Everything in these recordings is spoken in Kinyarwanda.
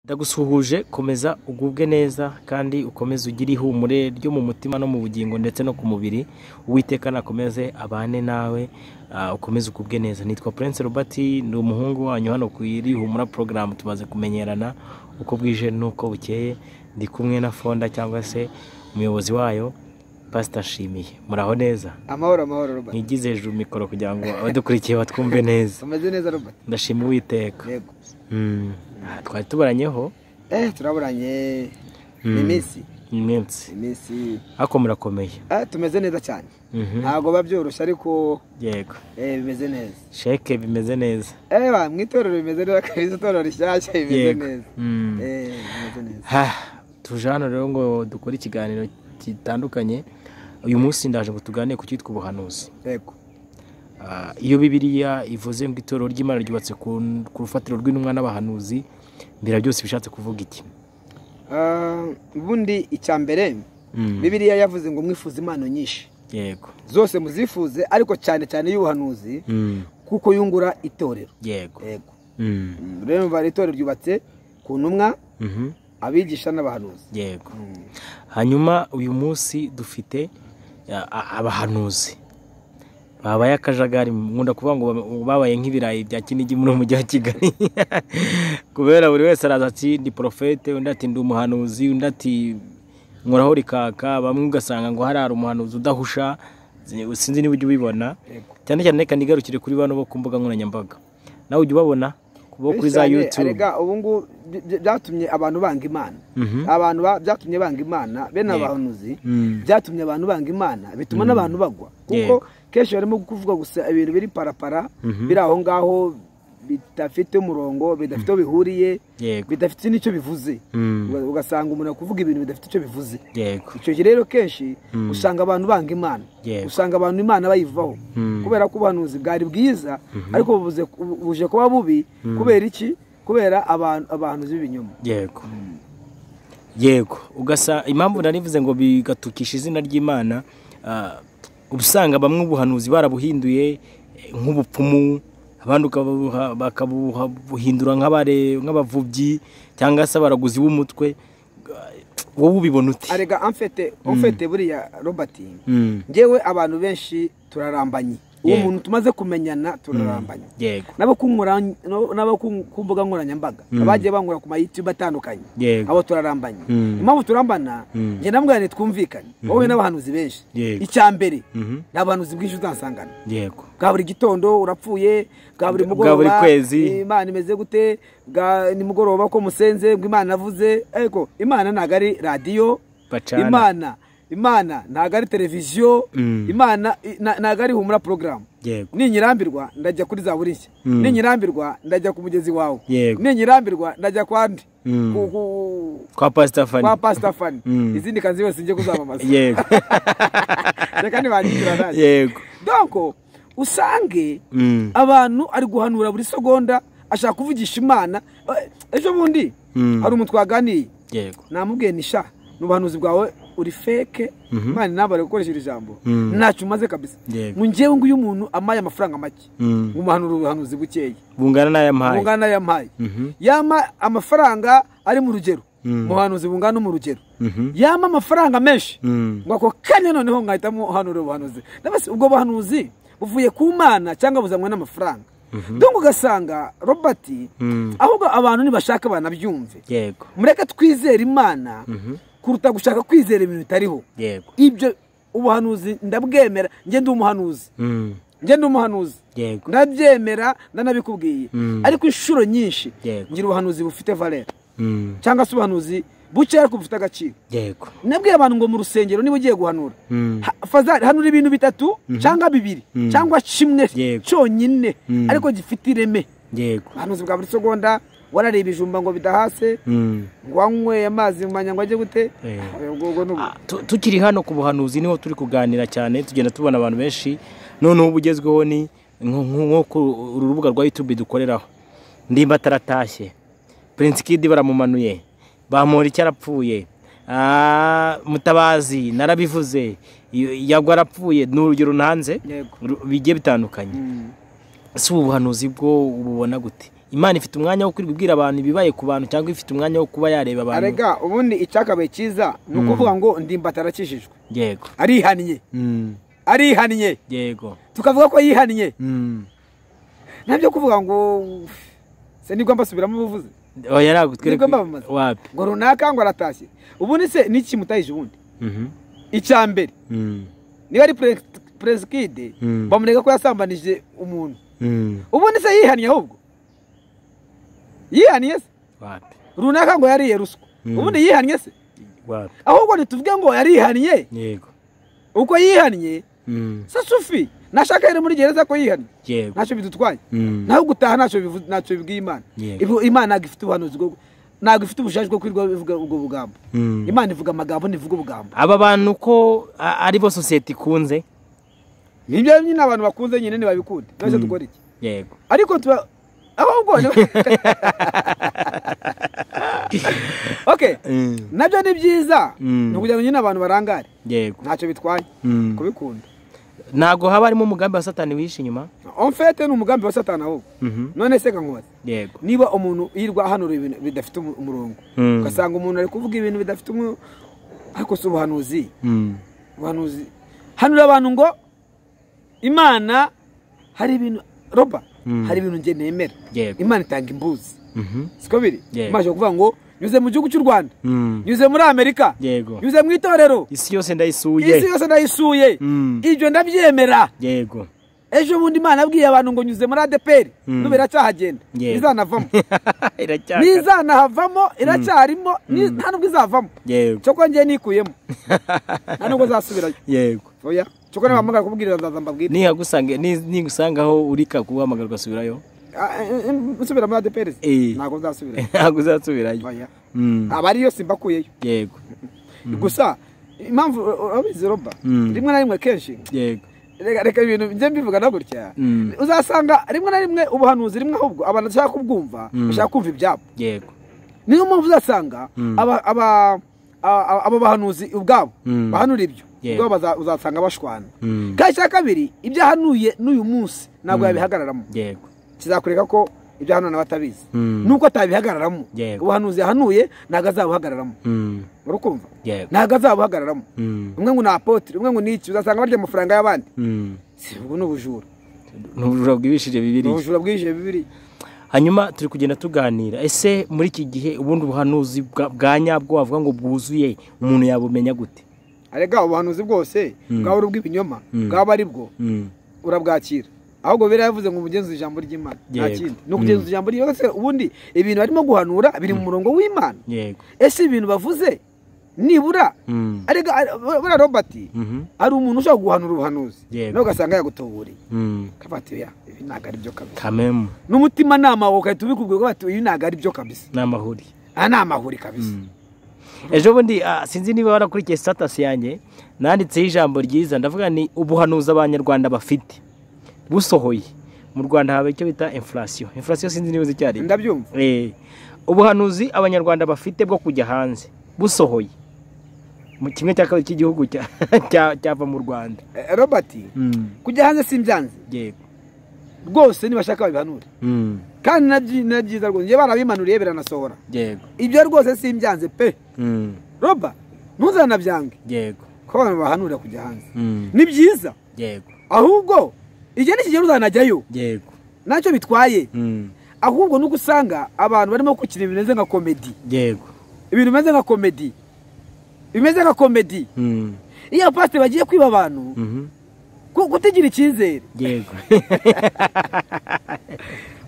ndagusuhuje komeza ugubwe neza kandi ukomeze ugire ihumure ryo mu mutima no mu bugingo ndetse no ku mubiri uwiteka nakomeze abane nawe ah, ukomeze ugubwe neza nitwa prince robert ni umuhungu wanyu hano ku iri humura porogaramu tumaze kumenyerana uko bwije n'uko bukeye ndi kumwe na fonda cyangwa se umuyobozi wayo pasita nshimiye muraho neza amahoro amahoro robert ntigize hejuru mikoro kugira ngo abadukurikiye batwumve neza umeze neza robert ndashima uwiteka yego Mm. Ah, twari tubaranyeho eh turabonanye Mm. ni iminsi iminsi iminsi ariko murakomeye eh tumeze neza cyane Mhm. ntabwo biba byoroshye ariko yego eh bimeze neza sheke bimeze neza eh ba mu itorero bimeze neza kabisa itorero rishyashya rimeze Yego. neza Mm. eh bimeze neza Ha, tuje hano rero ngo dukore ikiganiro gitandukanye uyu munsi ndaje ngo tuganire ku cyitwa ubuhanuzi yego Ah, iyo bibiriya ivuze ngo itorero ry'imana ryubatse ku ku rufatiro rw'intumwa n'abahanuzi mbera byose bishatse kuvuga iki Ah, ubundi icya mbere Mm. bibiliya yavuze ngo mwifuze impano nyinshi yego zose muzifuze ariko cyane cyane y'ubuhanuzi Mm. kuko yungura itorero yego yego Mm. Mm, rero umva itorero ryubatse ku ntumwa Mhm. abigisha n'abahanuzi yego hanyuma uyu munsi dufite a- a- abahanuzi babaye akajagari nkunda kuvuga ngo ba- babaye nk'ibirayi bya kinigi muri mujyi wa kigali kubera buri wese araza ati ndi porofete undi ati ndi umuhanuzi undi ati nkoraho rikaka bamwe ugasanga ngo harara umuhanuzi udahusha zi- sinzi niba ujya ubibona Yego. cyane cyane reka nigarukire kuri bano bo ku mbuga nkoranyambaga nawe ujya ubabona bo kuri za Cyane, yutube erega ubu ngubu by- by- byatumye abantu banga imana Mhm. abantu ba- byatumye banga imana bene Yego. abahanuzi Mm. byatumye abantu banga imana bituma n'abantu bagwa kuko Yego. kenshi barimo kuvuga gusa ibintu biri parapara Mhm. biri aho ngaho bidafite umurongo bidafite aho bihuriye yego bidafite n'icyo bivuze Mm. Uga- ugasanga umuntu ari kuvuga ibintu bidafite icyo bivuze yego icyo gihe rero kenshi usanga abantu banga imana Yego. usanga abantu imana bayivaho Mm. kubera ko ubuhanuzi bwari bwiza ariko bubuze buje kuba bubi kubera iki kubera abantu abahanuzi b'ibinyoma yego yego ugasa impamvu narivuze ngo bigatukisha izina ry'imana ah, uba usanga bamwe ubuhanuzi barabuhinduye eh, nk'ubupfumu abandi ukabuha- bakabuhindura nk'abare- nk'abavubyi cyangwa se abaraguzi b'umutwe Ah, wowe ubibona ute arega amfete amfete buriya robert Mm, ngewe abantu benshi turarambanye uwo Yego. muntu tumaze kumenyana turarambanye yego n'abo ku nkora- n'abo- n'abo ku- ku mbuga nkoranyambaga abagiye bangura ku mayitube atandukanye Yego. abo turarambanye Mm. impamvu turambana njye namwirane twumvikane wowe n'abahanuzi benshi Yego. icya mbere Mhm. nta buhanuzi bwinshi uzansangana yego bwa buri gitondo urapfuye bwa buri Bwa mugoroba buri kwezi. imana imeze gute bwa nimugoroba ko musenze ngo imana avuze ariko imana ntabwo ari radiyo Bacana. imana imana ntabwo ari televiziyo Mm. imana i- na- ntabwo ari humura porogaramu Yego. ninyirambirwa ndajya kuri za burishya Mm. ninyirambirwa ndajya ku mugezi wawe Yego. ninyirambirwa ndajya kwa ndi Mm. ku- ku- kwa pasita fani kwa pasita fani Mm. izindi kazi zose njye kuzamamaza yego reka ntibanyitirana nanjye yego donko usange Mm. abantu ari guhanura buri segonda ashaka kuvugisha imana Eh, ejo bundi Mm. hari umuntu twaganiye yego namubwiye ni sha ni ubuhanuzi bwawe uri feke imana ntabwo ari gukoresha iri jambo Mm. ntacyo umaze kabisa Yego. ngo ngewe nguyu umuntu amaye amafaranga make Mm. umuhanura ubuhanuzi bukeya bungana n'ayampaye bungana n'ayo yampaye Mhm. yama amafaranga ari mu rugero Mm. umuhanuzi bungana mu rugero Mhm. yama amafaranga menshi Mm. ngo ako kanya noneho nkahitamo hanura ubuhanuzi Ndabasi ubwo buhanuzi buvuye ku mana cyangwa buzanwe n'amafaranga dongo ugasanga robert Mm. ahubwo abantu nibashaka banabyumve yego mureke twizere imana kuruta gushaka kwizera ibintu bitariho yego ibyo ubuhanuzi ndabwemera njye ndi umuhanuzi Mm. njye ndi umuhanuzi yego ndabyemera ndanabikubwiye ariko inshuro nyinshi Yego. ngira ubuhanuzi bufite valera Mm. cyangwa se ubuhanuzi buke ariko bufite agaciro yego nabwiye abantu ngo mu rusengero niba ugiye guhanura Mm. ha- fazari hanura ibintu bitatu cyangwa bibiri cyangwa kimwe Yego. cyonyine Mm. ariko gifite ireme yego ubuhanuzi bwa buri segonda warariye ibijumba ngo bidahase Mm. ngo wanyweye amazi mu manywa ajye gute Eh. ubwo ubwo ni ubu Ah, tu- tukiri hano ku buhanuzi niho turi kuganira cyane tugenda tubona abantu benshi noneho ubugezweho ni nko- nko- nko ku uru rubuga rwa youtube dukoreraho ndimba ataratashye prince kid baramumanuye bamura icyo arapfuye Ah, mutabazi narabivuze y- yagwa arapfuye ni urugero ntanze Yego. ru- bigiye bitandukanye Mm. si ubu buhanuzi bwo ububona gute imana ifite umwanya wo kwirirwa ibwira abantu ibibaye ku bantu cyangwa ifite umwanya wo kuba yareba abantu arega ubundi icyakabaye cyiza ni ukuvuga ngo ndimba atarakijijwe yego arihannye Mm. arihannye yego tukavuga ko yihannye Mm. ntabyo kuvuga ngo se nibwo mbasubiramo ubuvuzi oya nagutwereke Nibwo mbamamaza. wapi ngo runaka ngo aratashye ubundi se ni iki kimutahije ubundi Mhm. icya mbere Mm. niba ari perezida Mm. bamurega ko yasambanije umuntu Mm. ubundi se yihannye ahubwo yihannye se wapi runaka ngo yariye ruswa Mm. ubundi yihannye se wapi ahubwo ntituvuge ngo yarihannye yego uko yihannye Mm. se sufi nashaka yari muri gereza ko yihannye yego ntacyo bidutwaye Mm. naho gutaha ntacyo bivu- ntacyo bibwiye imana Yego. Ibu- imana ntabwo ifite ubuhanuzi bwo ntabwo ifite ubushaje bwo kwirirwa bivuga ubwo bugambo Mm. imana ivuga amagambo ntivuga ubugambo aba bantu ko a- ari bo sosiyete ikunze nibyo nyine abantu bakunze nyine ntibabikunda twese dukora iki yego ariko tuba ahubwo ni- okay Mm. nabyo ni byiza Mm. ni ukugira ngo nyine abantu barangare yego ntacyo bitwaye Mm. kubikunda ntabwo haba harimo umugambi wa satani wihishe inyuma omfete ni umugambi wa satani ahubwo Mhm. none se kankubaze yego niba umuntu yirirwa ahanura ibintu bidafite umu- umurongo Mm. ugasanga umuntu ari kuvuga ibintu bidafite umu ariko si ubuhanuzi Mm. ubuhanuzi hanura abantu ngo imana hari ibintu roba hari ibintu njye nemera Yego. imana itanga imbuzi Mhm. siko biri Yego. imana ishobora kuvuga ngo nyuze mu gihugu cy'u rwanda Mm. nyuze muri amerika Yego. nyuze mu itorero isi yose isi ndayisuye yose ndayisuye Mm. ibyo ndabyemera yego ejo bundi imana yabwiye abantu ngo nyuze muri adeperi Mm. n'ubu iracyahagenda Yego. ntizanavamo iracyakara ntizanahavamo iracyarimo ni- nta nubwo izavamo yego cyokora ngiye nikuyemo nta nubwo zasubirayo yego oya cyokora nabahamagara kubwirira ndaza mbabwire nihagusanga ni- nigusangaho urika guhamagara ugasubirayo Ah, eh, eh, nsubira muri adeperi Eh. ntabwo nzasubirayo ntabwo uzasubirayo oya Mm. aba ariyo simbakuyeyo yego gusa impamvu urabizi roba Mm. rimwe na rimwe kenshi yego reka reka ibintu njye mbivuga na gutya Mm. uzasanga rimwe na rimwe ubuhanuzi rimwe ahubwo abantu bashaka kubwumva bashaka kumva ibyabo yego niyo mpamvu uzasanga aba aba- a- abo bahanuzi ubwabo Mm. bahanura ibyo Yego. ubwabo baza- uzasanga bashwana Mm. kandi icya kabiri ibyo ahanuye n'uyu munsi ntabwo yabihagararamo yego kizakureka ko ibyo ahanura batabizi Mm. nuko atabihagararamo Yego. ubuhanuzi yahanuye ntabwo azabuhagararamo Mm. urukumva yego ntabwo azabuhagararamo Mm. umwe ngo ni apotire umwe ngo ni iki uzasanga barya amafaranga y'abandi Mm. si ubwo ni ubujura n'ubujura bwibishije ni bibiri ubujura bwije bibiri hanyuma turi kugenda tuganira ese muri iki gihe ubundi buhanuzi bwa- bwa nyabwo wavuga ngo bwuzuye umuntu yabumenya gute arega ubuhanuzi bwose bwaba ari ubw'ibinyoma bwaba ari bwo Mm. urabwakira ahubwo bera yavuze ngo mugenzi ijambo ry'imana nta Yego. kindi ni ukugenzuza ijambo ry'imana se ubundi ibintu barimo guhanura biri mu murongo w'imana yego ese ibintu bavuze nibura Mm. arega buriya robert Mhm. hari umuntu ushobora guhanura ubuhanuzi Yego. nawe ugasanga yagutuburiye Mm. kavatiya ibi ntabwo ari byo kabisa kamemu n'umutimanama wawe ugahita ubikubwira ko bati, ibi ntabwo ari byo kabisa n'amahuri aha ni amahuri kabisa ejo bundi ah, sinzi niba warakurikiye sitatasi yanjye nanditseho ijambo ryiza ndavuga ni ubuhanuzi abanyarwanda bafite busohoye mu rwanda haba icyo bita infurasiyo infurasiyo sinzi niba uzi icyo ari ndabyumva Eh, ubuhanuzi abanyarwanda bafite bwo kujya hanze busohoye mu kimwe cya kabiri cy'igihugu cya- cya- cyava mu rwanda Eh, robert Mm. kujya hanze simbyanze yego rwose ntibashaka babihanure Mm. kandi na byi- na byiza rwose njye barabimanuye biranasohora yego ibyo rwose simbyanze pe Mm. roba ntuzanabyange yego ko abantu bahanurira kujya hanze Mm. ni byiza yego ahubwo igihe n'ikigero uzanajyayo yego ntacyo bitwaye Mm. ahubwo nuko usanga abantu barimo gukina ibintu bimeze nka komedi yego ibintu bimeze nka komedi bimeze nka komedi Mm. iyo abapasiteri bagiye kwiba abantu Mhm. ku- kutagira icyizere yego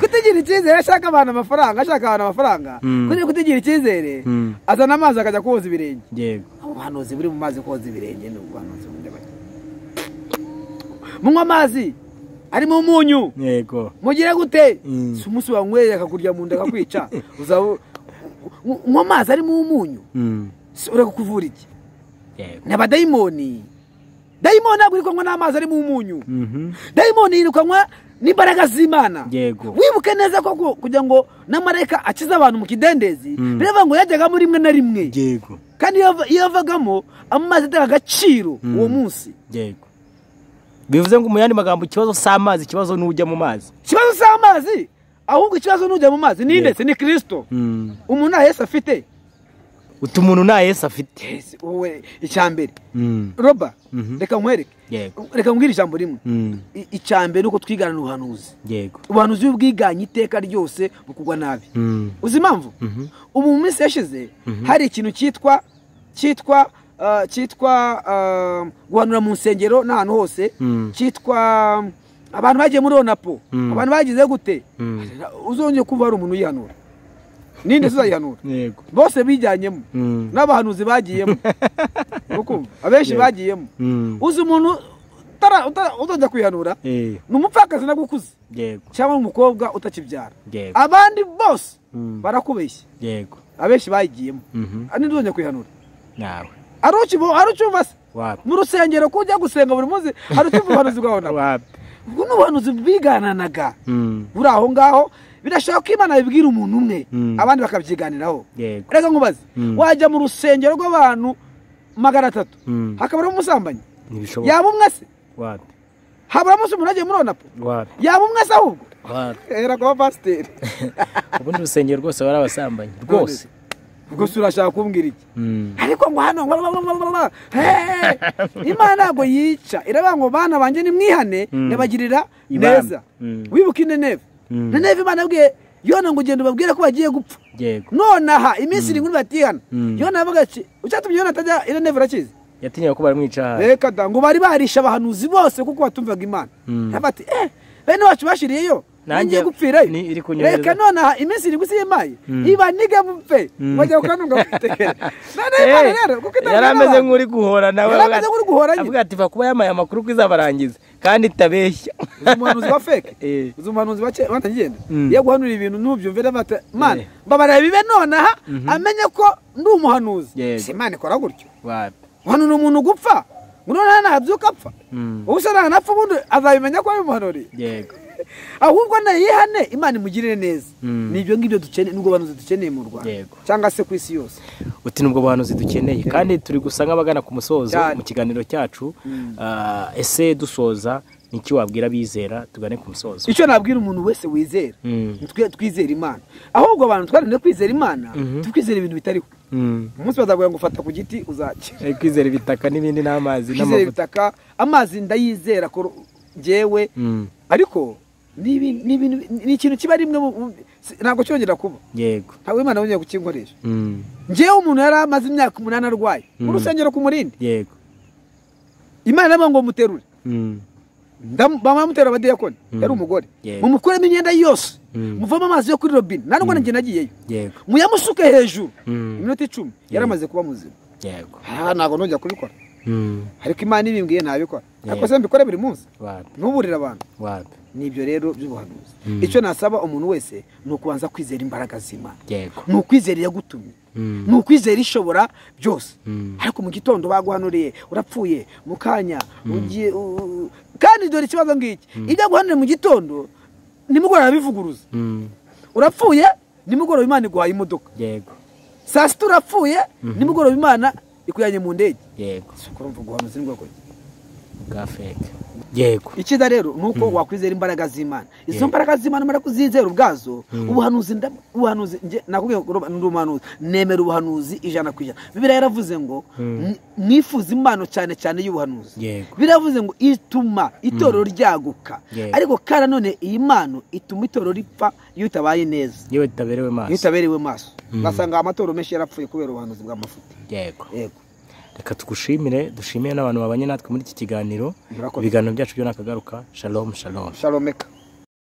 kutagira icyizere ashaka abantu amafaranga ashaka abantu amafaranga Mm. kugira kutagira icyizere Mm. azana amazi akajya koza ibirenge yego ubuhanuzi buri mu mazi koza ibirenge ni ubuhanuzi bundi bake munywa amazi arimo umunyu yego mugire gute Mm. si umunsi wanyweye akakurya mu nda akakwica uzaba unywa amazi arimo umunyu Mm. si ureka kuvura iki yego ni abadayimoni dayimoni ntabwo iri kunywa n'amazi arimo umunyu Mhm. dayimoni yirukanwa n'imbaraga z'imana Yego. wibuke neza ko ku- kugira ngo na marayika akize abantu mu kidendezi birava ngo yajyagamo rimwe na rimwe Yego. kandi iyo ava- iyo avagamo amazi atanga agaciro uwo munsi yego bivuze ngo mu yandi magambo ikibazo si amazi ikibazo n'ujya mu mazi ikibazo cy'amazi ahubwo ikibazo n'ujya mu mazi ni ndetse ni kirisito Mm. umuntu nta yesu afite utu umuntu nta yesu afite Yesu, wowe icya mbere Mm. roba Mhm. reka nkwereke yego reka nkubwire ijambo rimwe Mm. I- icya mbere ni uko twigana ubuhanuzi yego ubuhanuzi bw'ubwiganye iteka ryose bukugwa nabi Mm. uzi impamvu Mhm. ubu mu minsi yashize hari ikintu cyitwa cyitwa ah, cyitwa ah, guhanura mu nsengero n'ahantu hose Mm. cyitwa mm, abantu bagiye muri onapo Mm. abantu bagize gute Mm. uzongeye kuba hari umuntu uyihanura ninde se uzayihanura yego bose bijyanyemo Mm. n'abahanuzi bagiyemo ukumva abenshi bagiyemo Mm. uzi umuntu utara- utara- utajya kwihanura Eh, ni umupfakazi nabwo ukuze yego cyangwa umukobwa utakibyara yego abandi bose Mm. barakubeshya yego abenshi bayigiyemo Mhm. ninde uzongera kwihanura nawe hari ukibo- hari ucyumva se wapi mu rusengero ko ujya gusenga buri munsi hari ucyumva ubuhanuzi bwawe wapi ubwo ni ubuhanuzi bwigananaga Mm. buri aho ngaho birashoboka ko imana bibwira umuntu umwe Mm. abandi bakabyiganiraho yego reka nkubaze Mm. wajya mu rusengero rw'abantu magana atatu Mm. hakabaramo umusambanyi ntibishoboka yaba umwe se wapi habaramo se umuntu agiye muri onapo wapi yaba umwe se ahubwo wapi hera kuba pasiteri ubundi urusengero rwose bari abasambanyi rwose ubwo se urashaka kumbwira iki Mm. ariko ngo hano ngo blablabla, hey, imana ntabwo yica iravuga ngo bana banjye nimwihane Mm. nabagirira Ibambe. neza Mm. wibuke ineneve Mm. neneve imana yabwiye yona ngo ugenda ubabwire ko bagiye gupfa yego none aha iminsi irindwi batihana Mm. yona yavuga ati icyatumye yona atajya ineneve urakizi yatinyaga ko baramwica hasi reka da ngo bari barisha abahanuzi bose kuko batumvaga imana Mm. Aravuga ati eh bene wacu bashiriyeyo Nanjye nanjye gupfirayo ni- iri kunyereza. reka none aha iminsi irindwi si yimaye Mm. iba niga mupfe Mm. bajya kukanunga kwitegera none imana Eh, rero kuko yari itabwira ameze abantu. nk'uri guhora nawe Yari ameze nk'uri guhora nyine. avuga ati va kuba yamaye amakuru ko izabarangiza kandi itabeshya uzi umuhanuzi wa feke Eh. uzi umuhanuzi wa kera batagenda Mm. iyo guhanura ibintu ntubyumve n'abata mana Eh. mbabarira bibe nonaha amenye ko ndi umuhanuzi Yego. si imana ikora gutyo wapi uhanura umuntu gupfa ngo noneho ntabyuka apfa Mm. ubu se ntanapfa ubundi azabimenya ko abimuhanuriye yego ahubwo nayihane imana imugirire neza Mm. ni ibyo ngibyo dukeneye nubwo banuzi dukeneye mu rwanda Yego. cyangwa se ku isi yose uti nubwo buhanuzi dukeneye kandi turi gusa nk'abagana ku musozo Cyane. mu kiganiro cyacu Ah, ese dusoza niki wabwira abizera tugane ku musozo icyo nabwira umuntu wese wizera Mm. ni twe twizera imana ahubwo abantu twarinda kwizera imana Mhm. tukwizera ibintu bitariho Mm. umunsi bazabwira ngo ufata ku giti uzakira Eh, kwizera ibitaka n'ibindi n'amazi kwizera n'amavuta ibitaka amazi ndayizera ko ngewe Mm. ariko ni ibi- ni ibintu- ni ikintu kiba rimwe mu- mu- si- ntabwo cyongera kuba yego ntabwo imana yongeye kukinkoresha Mm. ngewe umuntu yari amaze imyaka umunani arwaye mu Mm. rusengero ku murindi yego imana irabona ngo muterure Mm. Ndam- bamamutera abadiyakoni Mm. yari umugore Yego. mumukuremo imyenda yose Mm. muvamo amazi yo kuri robine nta nubwo nanjye nagiyeyo yego muyamusuke hejuru Mm. iminota icumi Yego. yari amaze kuba muzima yego aha ntabwo nongera kubikora Mm. ariko imana ibimbwiye ntabikora Yego. ariko se mbikore buri munsi wapi ntuburire abantu wapi ni ibyo rero by'ubuhanuzi Mm. icyo nasaba umuntu wese ni ukubanza kwizera imbaraga z'imana yego ni ukwizera iyagutumye Mm. ni ukwizera ishobora byose Mm. ariko mu gitondo baguhanuriye urapfuye mu kanya ugiye u- kandi dore ikibazo ngiki ibyo aguhanuriye mu gitondo nimugoroba bivuguruza Mm. urapfuye nimugoroba imana iguhaye imodoka yego saa sita urapfuye nimugoroba imana ikujyanye mu ndege yego kurumva uguhanuzi ni bwoko ki? bwa feke yego icyiza rero ni uko wakwizera imbaraga z'imana izo Yeah. mbaraga z'imana umara kuzizera ubwazo ubuhanuzi nda- ubuhanuzi nge- nakubwiye ngo ndi umuhanuzi nemera ubuhanuzi ijana ku ijana bibiriya yaravuze ngo "Mwi- mwifuze impano cyane cyane y'ubuhanuzi Yego. bibiriya yaravuze ngo ituma itorero ryaguka Yego. ariko kandi nanone iyi mpano ituma itorero ripfa iyo utabaye neza yewe tutaberewe iyo maso utaberewe maso ugasanga amatorero menshi yarapfuye kubera ubuhanuzi bw'amafuti yego yego reka tugushimire dushimire n'abantu babanye natwe muri iki kiganiro Murakoze. ibiganiro byacu byo nakagaruka shalom shalom shalomeka